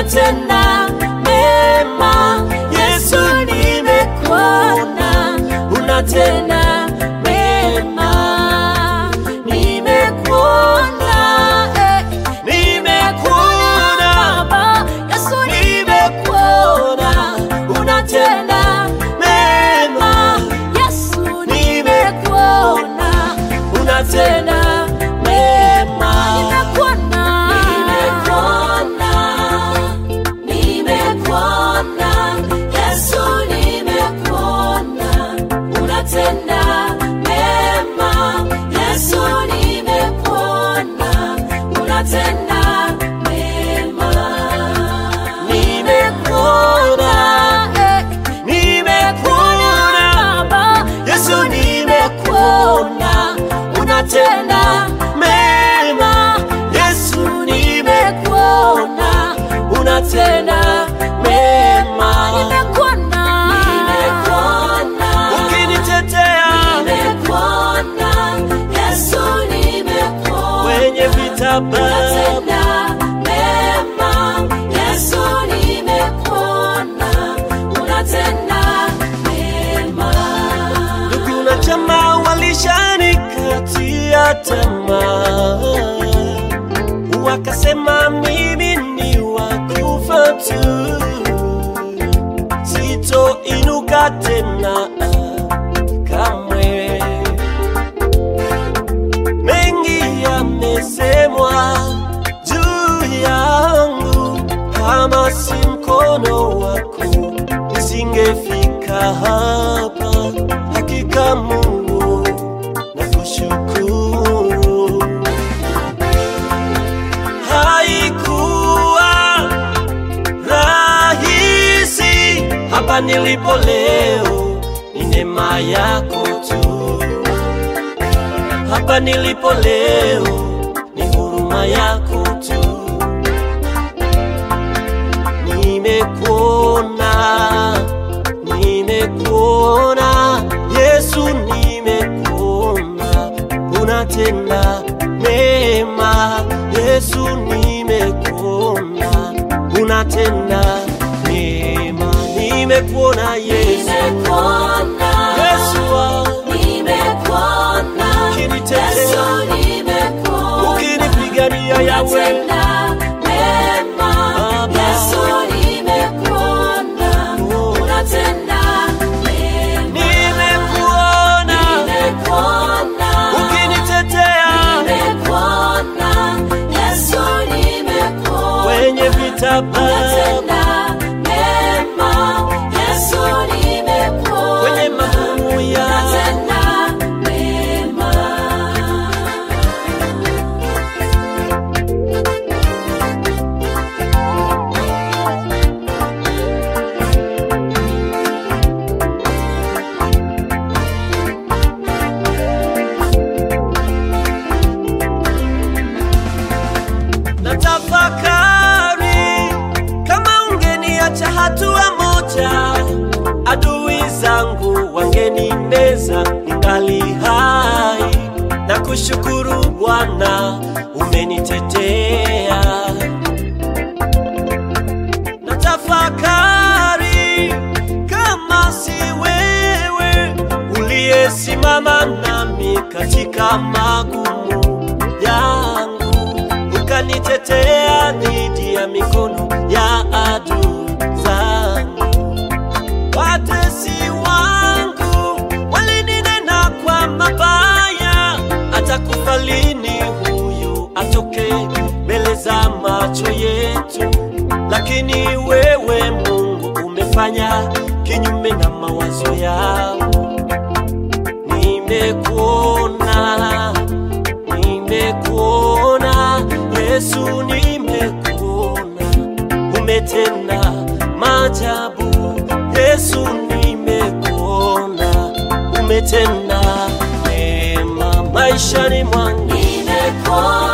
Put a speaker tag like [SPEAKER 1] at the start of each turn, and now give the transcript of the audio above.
[SPEAKER 1] unatenda mema. Yesu, nimekuona unatenda mema, nimekuona eh, nimekuona Baba. Yesu, nimekuona unatenda mema. Yesu, nimekuona unatenda mema. Nimekuona, nimekuona, nimekuona. Yesu, nimekuona unatenda mema. Yesu, nimekuona unatenda mema. Nimekuona, eh, nimekuona Baba. Yesu, nimekuona unatenda mema. Yesu, nimekuona unatenda mema. Nimekuona, nimekuona ukinitetea, nimekuona Yesu, nimekuona kwenye vitabu unatenda mema. Yesu, nimekuona unatenda mema. Ndugu na jamaa walishanikatia tamaa, wakasema mimi ni wakufa tu, sitoinuka tena kamwe. Mengi yamesemwa juu yangu, kama si mkono wako nisingefika hapa. Hakika Mungu nakushukuru, haikuwa rahisi hapa nilipo leo, ni neema yako tu hapa nilipo leo ni huruma yako tu. Nimekuona, nimekuona Yesu, nimekuona unatenda mema. Yesu, nimekuona unatenda mema. Nimekuona Yesu, Yesu wangu ukinitetea, ukinipigania Yawe, nimekuona ukinitetea kwenye vitabu, kwenye magumu ya na tafakari kama ungeniacha hatua moja, adui zangu wangenimeza ningali hai. Na kushukuru Bwana umenitetea. Na tafakari kama si wewe uliyesimama nami katika magumu yangu ukanitetea dhidi ya mikono ya adui zangu. Watesi wangu walininena kwa mabaya, atakufa lini huyu atoke mbele za macho yetu? Lakini wewe Mungu umefanya kinyume na mawazo yao. Nimekuona, nimekuona Yesu, nimekuona umetenda maajabu. Yesu, nimekuona umetenda mema maishani mwangu.
[SPEAKER 2] Nimekuona